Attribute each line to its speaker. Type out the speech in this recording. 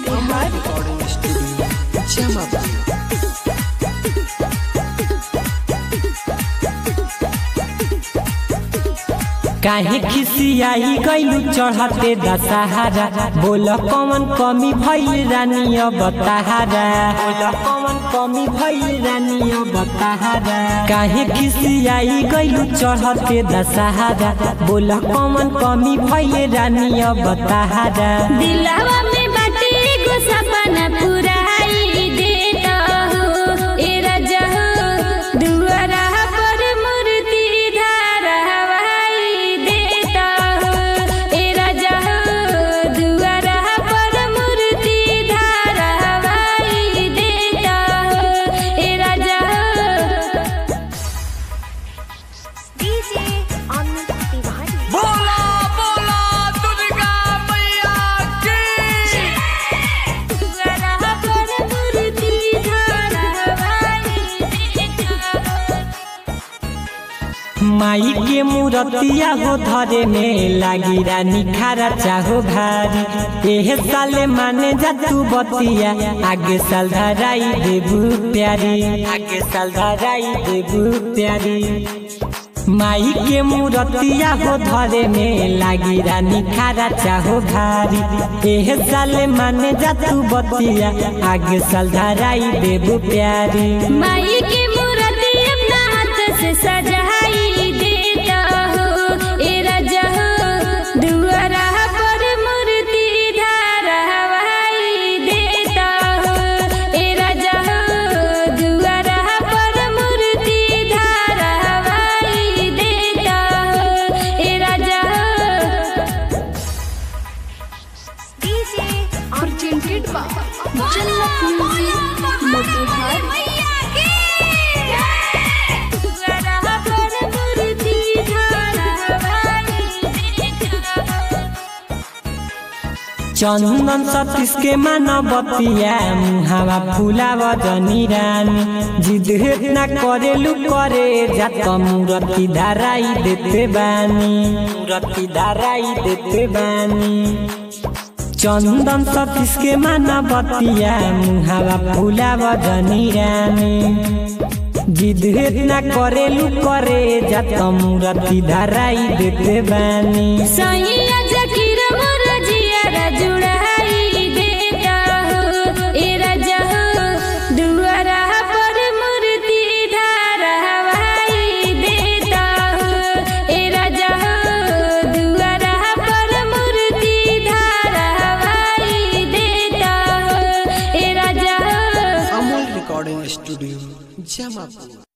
Speaker 1: Motihari
Speaker 2: recording studio Jamapur
Speaker 3: काहे खिसियाई गइलू चढ़ते दशहरा बोल कौन कमी भइल रानी अब तहारा बोल कौन कमी भइल रानी अब तहारा काहे खिसियाई गइलू चढ़ते दशहरा बोल कौन कमी भइल रानी अब तहारा
Speaker 1: दिलवा में बाटे एगो सपना पुराई देता हो ए राजा हो दुआरा पर मूर्ति धरवाई देता हो ए राजा हो दुआरा पर मूर्ति धरवाई देता हो ए राजा हो
Speaker 4: डीजे अमित तिवारी
Speaker 2: बोला बोला दुर्गा मैया की
Speaker 1: दुआरा पर मूर्ति धरवाई देता हो
Speaker 3: माई के मूरतिया हो धरे में लागी रानी खारा चाहो भारी एह साले माने जा तू बतिया आगे साल धराई देबू प्यारी आगे साल धराई देबू प्यारी माई के मूरतिया हो धरे में लागी रानी खारा चाहो भारी एह साले माने जा तू बतिया आगे साल धराई देबू प्यारी
Speaker 1: माई की मूर्ति अपना हाथ से सजाई देता हो ए राजा हो दुआरा पर मूर्ति धरवाई देता हो ए राजा हो दुआरा पर मूर्ति धरवाई देता हो ए राजा हो
Speaker 4: DJ
Speaker 5: presented by Jannat Music Motivari.
Speaker 1: दुआरा पर मूर्ति धरवाई देता हो
Speaker 3: चंदन सतीश के मानवतिया मुहावा फुलाव जनी रानी जिद ना करेलू करे जात मूरति धाराई देते बानी मूरति धाराई देते बानी चंदन सतीश के मानवतिया मुहावा फुलाव जनी रानी जिद ना करेलू करे जात मूरति धाराई देते बानी
Speaker 1: सैया जकीर मोर जियारा जुड़ाई देता हो ए राजा हो दुआरा पर मूर्ति धरवाई देता हो ए राजा हो दुआरा पर मूर्ति धरवाई देता हो ए राजा हो
Speaker 2: अमोल रिकॉर्डिंग स्टूडियो जमापुर